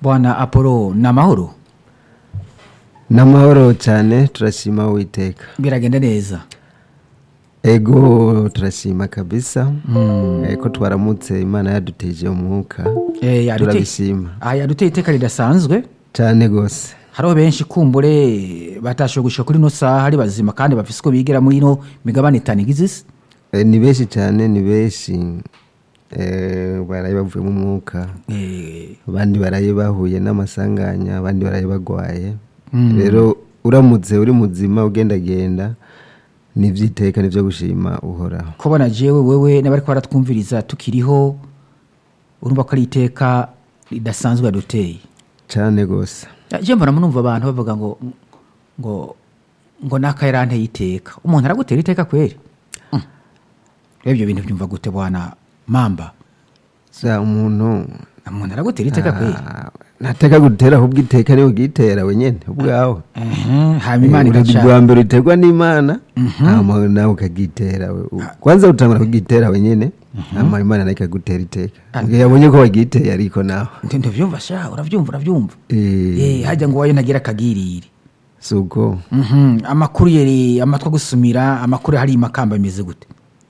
bwana apolo ni amahoro n'amahoro cyane turashima uwiteka biragenda neza ego turashima kabisa Eh, ko twaramutse imana yaduteje umwuka Eh, yadute- turabishima aha yaduteye iteka ridasanzwe cyane rwose hariho benshi kumbure batashoboye gushika kuri ino saha ari bazima kandi bafise uko bigira muri ino migabane itanu igize isi Eh, ni benshi cyane ni benshi Eh, baraye bavuye mu mwuka Eh, abandi baraye bahuye n'amasanganya abandi baraye bagwaye rero uramutse uri muzima ugendagenda ni iby'iteka nibyo gushima uhoraho kubona jewe wewe n'abari baratwumviriza tukiriho urumva ko ari iteka ridasanzwe yaduteye cyane rwose je mbona munumva abantu bavuga ngo ngo ngo naka yaranteye iteka umuntu aragutera iteka kweri Mm. rero ibyo bintu byumva gute bwana mamba za umuntu umuntu aragutera iteka kweri Ah, ntateka gutera ahubwo iteka niwe ugitera wenyine ubwawe Ehe, hanyuma imana Eh, igaca bwa mbere uterwa n'imana hama nawe ukagitera we. U- kwanza utangura kugitera wenyine hama imana nayo ikagutera iteka Ubwo yabonye ko wagiteye ariko nawe Ndi- ndavyumva sha uravyumva uravyumva Eh, Eh, hajya ngo wayo ntagira akagirire si uko Mhm, amakuru yeri amatwi agusumira amakuru hari imakamba bimeze gute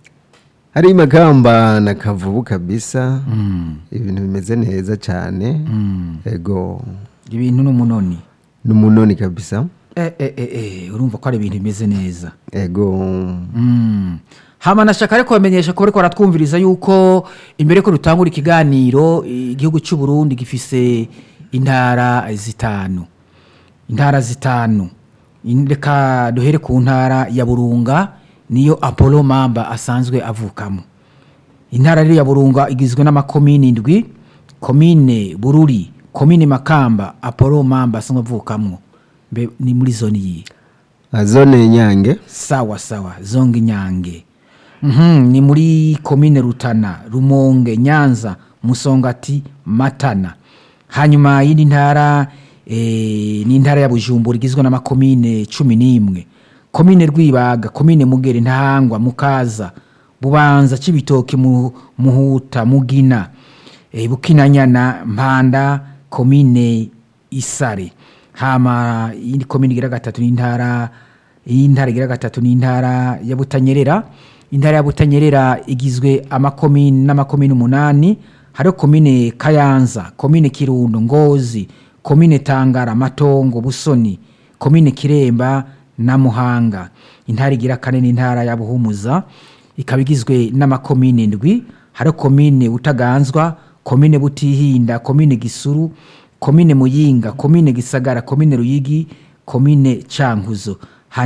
hari makamba na kavubu kabisa ibintu bimeze neza cyane ego ibintu n'umunoni n'umunoni kabisa eh, eh, eh, eh, urumva ko ari ibintu bimeze neza ego Mm. hama nashaka ariko bamenyesha ko bariko baratwumviriza yuko imbere ko dutangura ikiganiro igihugu cy'u Burundi gifise intara zitanu intara zitanu In- reka duhere ku ntara ya Burunga niyo Apollo Mamba asanzwe avukamo intara rero ya Burunga igizwe n'amakomine indwi komine Bururi komine Makamba Apollo Mamba asanzwe avukamwo mbe ni muri zone yihe Ah, zone nyange sawa sawa zonga inyange Mhm, ni muri komine rutana rumonge nyanza musongati matana hanyuma y'indi ntara eh, ni intara ya bujumbura igizwe n'amakomine cumi n'imwe komine rwibaga komine mugere ntahangwa mukaza bubanza cibitoke mu, muhuta mugina eh, bukinanyana mpanda komine isare hama iyindi komine igira gatatu ni intara y'intara igira gatatu ni intara ya butanyerera intara ya butanyerera igizwe amakomine n'amakomine umunani hariho komine kayanza komine kirundo ngozi komine tangara matongo busoni komine kiremba na muhanga intara igira kane ni intara ya buhumuza ikaba igizwe n'amakomine ndwi hariho komine butaganzwa komine butihinda komine gisuru komine muyinga komine gisagara komine ruyigi komine cankuzo